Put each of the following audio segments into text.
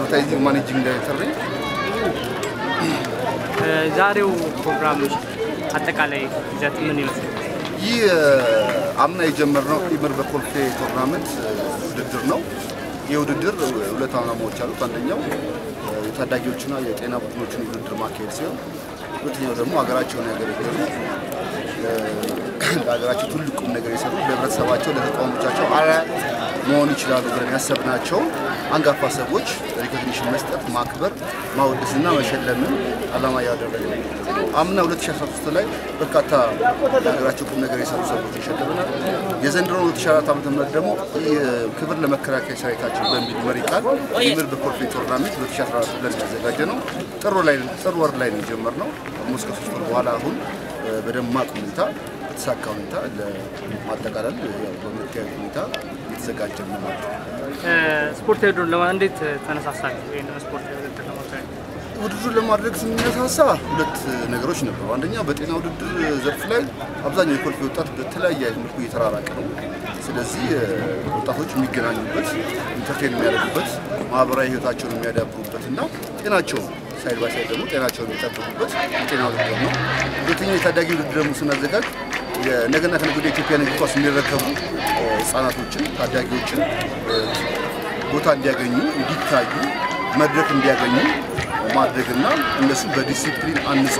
አድቨርታይዚንግ ማኔጂንግ ዳይሬክተር ነኝ። ዛሬው ፕሮግራም አጠቃላይ ይዘት ምን ይመስላል? ይህ አምና የጀመርነው ኢምር በኮልፌ ቶርናመንት ውድድር ነው። ይህ ውድድር ሁለት ዓላማዎች አሉት። አንደኛው የታዳጊዎችና የጤና ቡድኖችን ውድድር ማካሄድ ሲሆን፣ ሁለተኛው ደግሞ ሀገራቸውን ያገለገሉ ለሀገራቸው ትልቅ ቁም ነገር የሰሩ ለህብረተሰባቸው፣ ለተቃዋሞቻቸው አርአያ መሆን ይችላሉ ብለን ያሰብናቸውን አንጋፋ ሰዎች ሪኮግኒሽን መስጠት፣ ማክበር፣ ማወደስና መሸለምን ዓላማ ያደረገ ነው። አምና 2013 ላይ በርካታ ለሀገራቸው ቁም ነገር የሰሩ ሰዎች ይሸልመናል። የዘንድሮ 2004 ዓ.ም ደግሞ ክብር ለመከላከያ ሰራዊታችን በሚል መሪ ቃል ኢምር በኮልፌ ቶርናሜንት 2014 ብለን ያዘጋጀ ነው። ጥር ላይ ጥር ወር ላይ ነው የጀመርነው። ኦልሞስት ከሶስት ወር በኋላ አሁን በደማቅ ሁኔታ በተሳካ ሁኔታ ለማጠቃለል በምታዩት ሁኔታ እየተዘጋጀ ነው ማለት ነው። ስፖርታዊ ውድድር ለማ እንዴት ተነሳሳችሁ? ይህን ስፖርታዊ ውድድር ለማካሄድ ውድድሩን ለማድረግ ስንነሳሳ ሁለት ነገሮች ነበሩ። አንደኛ በጤና ውድድር ዘርፍ ላይ አብዛኛው የኮልፌ ወጣት በተለያየ መልኩ እየተራራቀ ነው። ስለዚህ ወጣቶች የሚገናኙበት፣ ኢንተርቴን የሚያደርጉበት፣ ማህበራዊ ህይወታቸውን የሚያዳብሩበት እና ጤናቸውን ሳይድ ባይ ሳይድ ደግሞ ጤናቸውን የሚጠብቁበት የጤና ውድድር ነው። ሁለተኛው የታዳጊ ውድድር ደግሞ ስናዘጋጅ የነገና ከነገ ወዲያ ኢትዮጵያን እግር ኳስ የሚረከቡ ህጻናቶችን፣ ታዳጊዎችን ቦታ እንዲያገኙ፣ እንዲታዩ፣ መድረክ እንዲያገኙ ማድረግና እነሱ በዲሲፕሊን አንጾ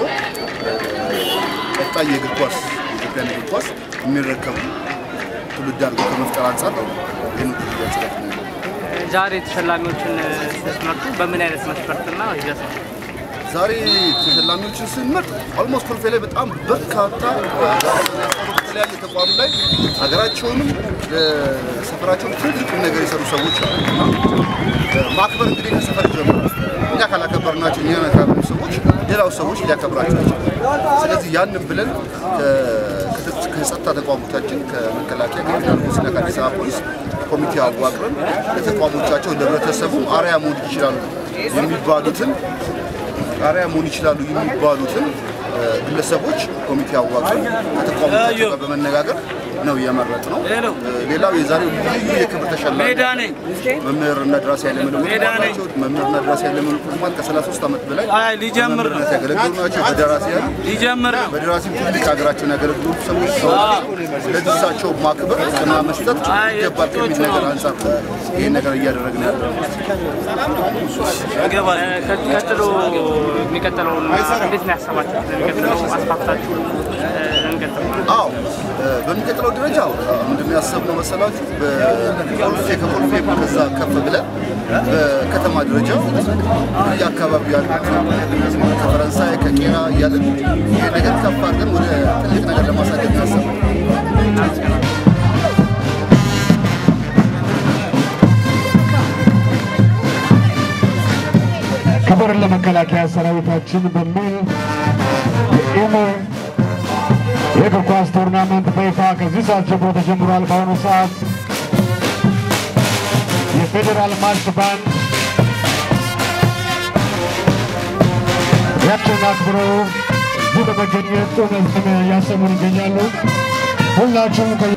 ቀጣይ የእግር ኳስ የኢትዮጵያን እግር ኳስ የሚረከቡ ትውልድ አድርጎ ከመፍጠር አንጻር ነው ይህን ውድድር ያዘጋጅ ነው። ዛሬ ተሸላሚዎችን ስትመርጡ በምን አይነት መስፈርትና ይዘት ነው? ዛሬ ተሸላሚዎችን ስንመርጥ ኦልሞስት ኮልፌ ላይ በጣም በርካታ በተለያየ ተቋም ላይ ሀገራቸውንም ሰፈራቸውን ትልቅ ነገር የሰሩ ሰዎች አሉ እና ማክበር እንግዲህ ከሰፈር ይጀምራል። እኛ ካላከበርናቸው እኛ ካላከበሩ ሰዎች ሌላው ሰዎች ሊያከብራቸው ይችላል። ስለዚህ ያንን ብለን ከጸጥታ ተቋሞቻችን ከመከላከያ ከፌዴራል ፖሊስና ከአዲስ አበባ ፖሊስ ኮሚቴ አዋቅረን ለተቋሞቻቸው ለህብረተሰቡ አርአያ መሆን ይችላሉ የሚባሉትን አርአያ መሆን ይችላሉ የሚባሉትን ግለሰቦች ኮሚቴ አዋቅረን ከተቋሞቻቸው ጋር በመነጋገር ነው የመረጥ ነው። ሌላው የዛሬው ልዩ የክብር ተሸላሚ መምህርና ደራሲ ኃይለመለኮት ናቸው። መምህርና ደራሲ ኃይለመለኮት ማለት ከ33 ዓመት በላይ በመምህርነት ያገለገሉ ናቸው። በደራሲያን ሊጀምር በደራሲ ትልቅ ሀገራቸውን ያገለግሉ ሰዎች ናቸው። ስለዚህ እሳቸው ማክበር እና መስጠት ይገባል ከሚል ነገር አንጻር ይህን ነገር እያደረግን ያለ ይገባል። ቀጥሎ የሚቀጥለውን እንዴት ነው ያሰባችሁት? የሚቀጥለው አስፋፍታችሁ እንቀጥል አዎ በሚቀጥለው ደረጃ ምንድን ያሰብነው መሰላችሁ? በኮልፌ ከኮልፌ ከዛ ከፍ ብለን በከተማ ደረጃ የአካባቢው ያሉት ከፈረንሳይ ከቄራ እያለን ይህ ነገር ከፍ አድርገን ወደ ትልቅ ነገር ለማሳደግ ያሰብነው ክብር ለመከላከያ ሰራዊታችን በሚል የኢምር የእግር ኳስ ቶርናመንት በይፋ ከዚህ ሰዓት ጀምሮ ተጀምሯል። በአሁኑ ሰዓት የፌዴራል ማርሽ ባንድ ያቸውን አክብረው እዚህ በመገኘት ጥሩ መልዕክትን እያሰሙን ይገኛሉ። ሁላችሁም ከ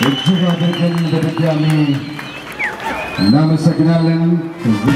እጅግ አድርገን በድጋሚ እናመሰግናለን። ከዚህ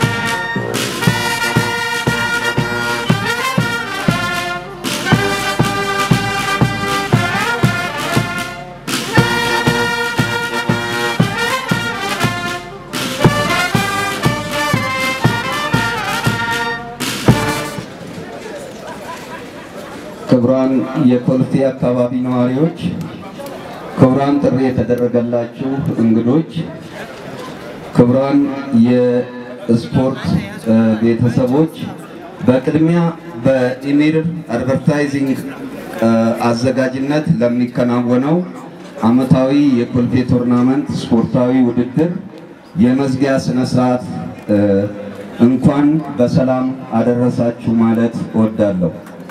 ክቡራን የኮልፌ አካባቢ ነዋሪዎች፣ ክቡራን ጥሪ የተደረገላችሁ እንግዶች፣ ክቡራን የስፖርት እ፣ ቤተሰቦች በቅድሚያ በኢሜል አድቨርታይዚንግ እ፣ አዘጋጅነት ለሚከናወነው ዓመታዊ የኮልፌ ቶርናመንት ስፖርታዊ ውድድር የመዝጊያ ስነ ስርዓት እ፣ እንኳን በሰላም አደረሳችሁ ማለት እወዳለሁ።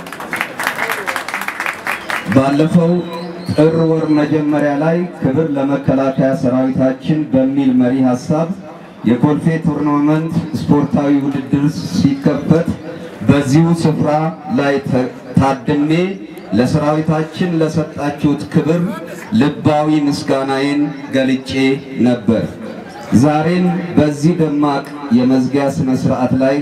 ባለፈው ጥር ወር መጀመሪያ ላይ ክብር ለመከላከያ ሰራዊታችን በሚል መሪ ሀሳብ የኮልፌ ቱርናመንት ስፖርታዊ ውድድር ሲከፈት በዚሁ ስፍራ ላይ ተ- ታድሜ ለሰራዊታችን ለሰጣችሁት ክብር ልባዊ ምስጋናዬን ገልጬ ነበር። ዛሬም በዚህ ደማቅ የመዝጊያ ስነ ስርዓት ላይ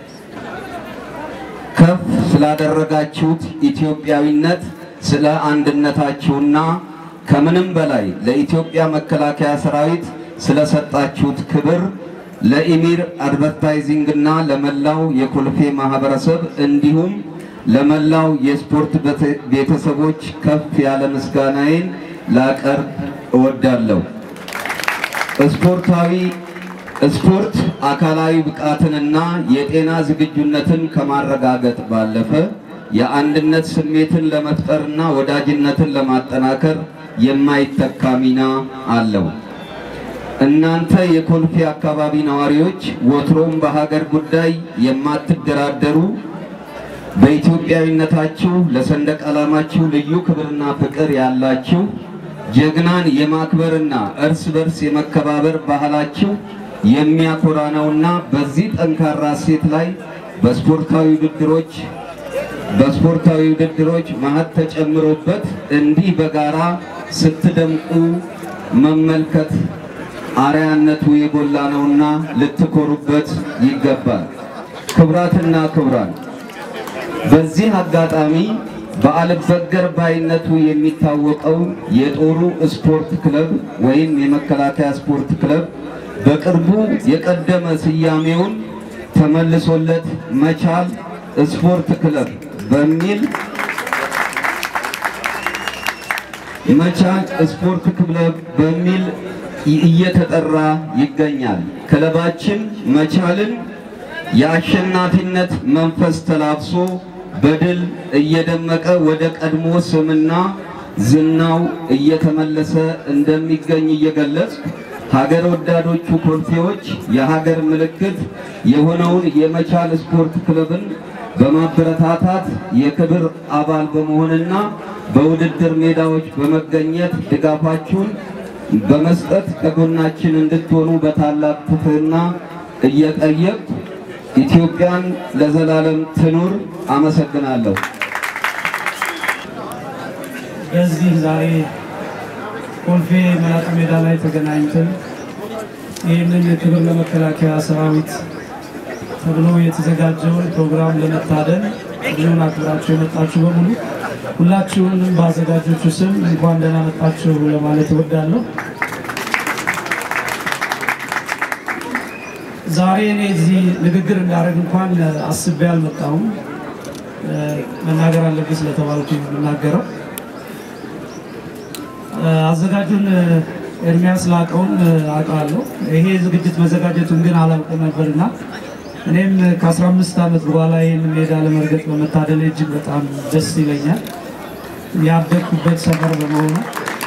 ከፍ ስላደረጋችሁት ኢትዮጵያዊነት ስለ አንድነታችሁና ከምንም በላይ ለኢትዮጵያ መከላከያ ሰራዊት ስለሰጣችሁት ክብር ለኢሚር አድቨርታይዚንግ እና ለመላው የኮልፌ ማህበረሰብ እንዲሁም ለመላው የስፖርት ቤተ- ቤተሰቦች ከፍ ያለ ምስጋናዬን ላቀርብ እወዳለሁ። ስፖርታዊ ስፖርት አካላዊ ብቃትንና የጤና ዝግጁነትን ከማረጋገጥ ባለፈ የአንድነት ስሜትን ለመፍጠርና ወዳጅነትን ለማጠናከር የማይተካ ሚና አለው። እናንተ የኮልፌ አካባቢ ነዋሪዎች ወትሮም በሀገር ጉዳይ የማትደራደሩ በኢትዮጵያዊነታችሁ ለሰንደቅ ዓላማችሁ ልዩ ክብርና ፍቅር ያላችሁ ጀግናን የማክበርና እርስ በርስ የመከባበር ባህላችሁ የሚያኮራ ነውና በዚህ ጠንካራ ሴት ላይ በስፖርታዊ ውድድሮች በስፖርታዊ ውድድሮች ማህት ተጨምሮበት እንዲህ በጋራ ስትደምቁ መመልከት አርያነቱ የጎላ ነውና ልትኮሩበት ይገባል። ክቡራትና ክቡራን በዚህ አጋጣሚ በአልበገር ባይነቱ የሚታወቀው የጦሩ ስፖርት ክለብ ወይም የመከላከያ ስፖርት ክለብ በቅርቡ የቀደመ ስያሜውን ተመልሶለት መቻል ስፖርት ክለብ በሚል መቻል ስፖርት ክለብ በሚል እየተጠራ ይገኛል። ክለባችን መቻልን የአሸናፊነት መንፈስ ተላብሶ በድል እየደመቀ ወደ ቀድሞ ስምና ዝናው እየተመለሰ እንደሚገኝ እየገለጽ ሀገር ወዳዶቹ ኮልፌዎች የሀገር ምልክት የሆነውን የመቻል ስፖርት ክለብን በማበረታታት የክብር አባል በመሆንና በውድድር ሜዳዎች በመገኘት ድጋፋችሁን በመስጠት ከጎናችን እንድትሆኑ በታላቅ ትህትና እየጠየቅ ኢትዮጵያን ለዘላለም ትኑር። አመሰግናለሁ። በዚህ ዛሬ ኮልፌ መላጣ ሜዳ ላይ ተገናኝተን ይህንን ክብር ለመከላከያ ሰራዊት ተብሎ የተዘጋጀውን ፕሮግራም ለመታደም ጥሪውን አክብራችሁ የመጣችሁ በሙሉ ሁላችሁንም በአዘጋጆቹ ስም እንኳን ደህና መጣችሁ ለማለት እወዳለሁ። ዛሬ እኔ እዚህ ንግግር እንዳደረግ እንኳን አስቤ አልመጣሁም። መናገር አለብኝ ስለተባልኩ የምናገረው አዘጋጁን ኤርሚያስ ላቀውን አውቃለሁ። ይሄ ዝግጅት መዘጋጀቱን ግን አላውቅም ነበርና እኔም ከ15 ዓመት በኋላ ይህን ሜዳ ለመርገጥ በመታደል እጅግ በጣም ደስ ይለኛል። ያደግኩበት ሰፈር በመሆኑ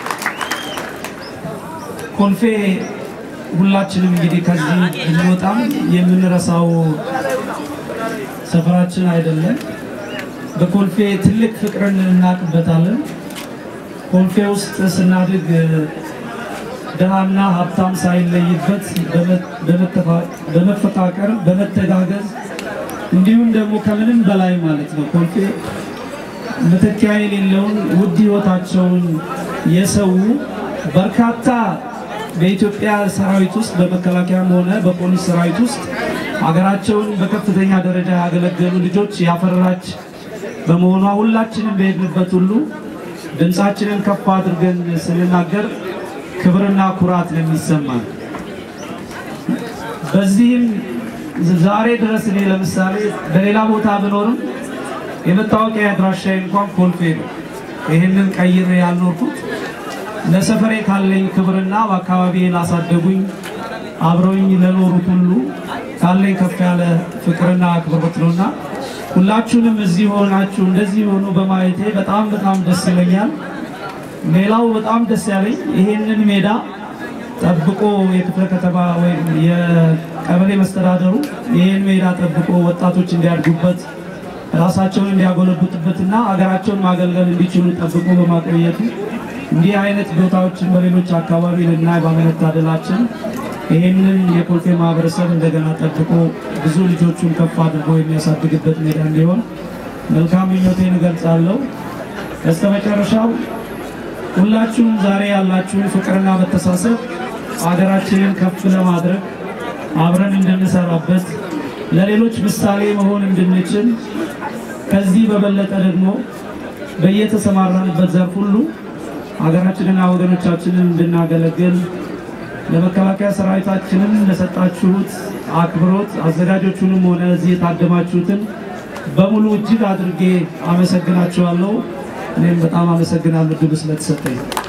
ኮልፌ ሁላችንም እንግዲህ ከዚህ ብንወጣም የምንረሳው ሰፈራችን አይደለም። በኮልፌ ትልቅ ፍቅርን እናውቅበታለን። ኮልፌ ውስጥ ስናድግ ድሃና ሀብታም ሳይለይበት በመፈቃቀር በመተጋገዝ እንዲሁም ደግሞ ከምንም በላይ ማለት ነው ኮልፌ መተኪያ የሌለውን ውድ ሕይወታቸውን የሰው በርካታ በኢትዮጵያ ሰራዊት ውስጥ በመከላከያም ሆነ በፖሊስ ሰራዊት ውስጥ ሀገራቸውን በከፍተኛ ደረጃ ያገለገሉ ልጆች ያፈራች በመሆኗ ሁላችንም በሄድንበት ሁሉ ድምፃችንን ከፍ አድርገን ስንናገር ክብርና ኩራት ነው የሚሰማን። በዚህም ዛሬ ድረስ እኔ ለምሳሌ በሌላ ቦታ ብኖርም የመታወቂያ አድራሻዬ እንኳን ኮልፌ ነው። ይህንን ቀይሬ ያልኖርኩት ለሰፈሬ ካለኝ ክብርና በአካባቢ ላሳደጉኝ አብረውኝ ለኖሩት ሁሉ ካለኝ ከፍ ያለ ፍቅርና አክብሮት ነውና ሁላችሁንም እዚህ ሆናችሁ እንደዚህ ሆኖ በማየቴ በጣም በጣም ደስ ይለኛል። ሌላው በጣም ደስ ያለኝ ይሄንን ሜዳ ጠብቆ የክፍለ ከተማ ወይም የቀበሌ መስተዳደሩ ይህን ሜዳ ጠብቆ ወጣቶች እንዲያድጉበት ራሳቸውን እንዲያጎለብቱበትና አገራቸውን ማገልገል እንዲችሉ ጠብቆ በማቆየቱ እንዲህ አይነት ቦታዎችን በሌሎች አካባቢ ልናይ ባለመታደላችን ይህንን የኮልፌ ማህበረሰብ እንደገና ጠብቆ ብዙ ልጆቹን ከፍ አድርጎ የሚያሳድግበት ሜዳ እንዲሆን መልካም ምኞቴን እገልጻለሁ። በስተ መጨረሻው ሁላችሁም ዛሬ ያላችሁን ፍቅርና መተሳሰብ ሀገራችንን ከፍ ለማድረግ አብረን እንድንሰራበት ለሌሎች ምሳሌ መሆን እንድንችል ከዚህ በበለጠ ደግሞ በየተሰማራንበት ዘርፍ ሁሉ ሀገራችንና ወገኖቻችንን እንድናገለግል ለመከላከያ ሰራዊታችንም ለሰጣችሁት አክብሮት አዘጋጆቹንም ሆነ እዚህ የታደማችሁትን በሙሉ እጅግ አድርጌ አመሰግናችኋለሁ። እኔም በጣም አመሰግናለሁ ድሉ ስለተሰጠኝ።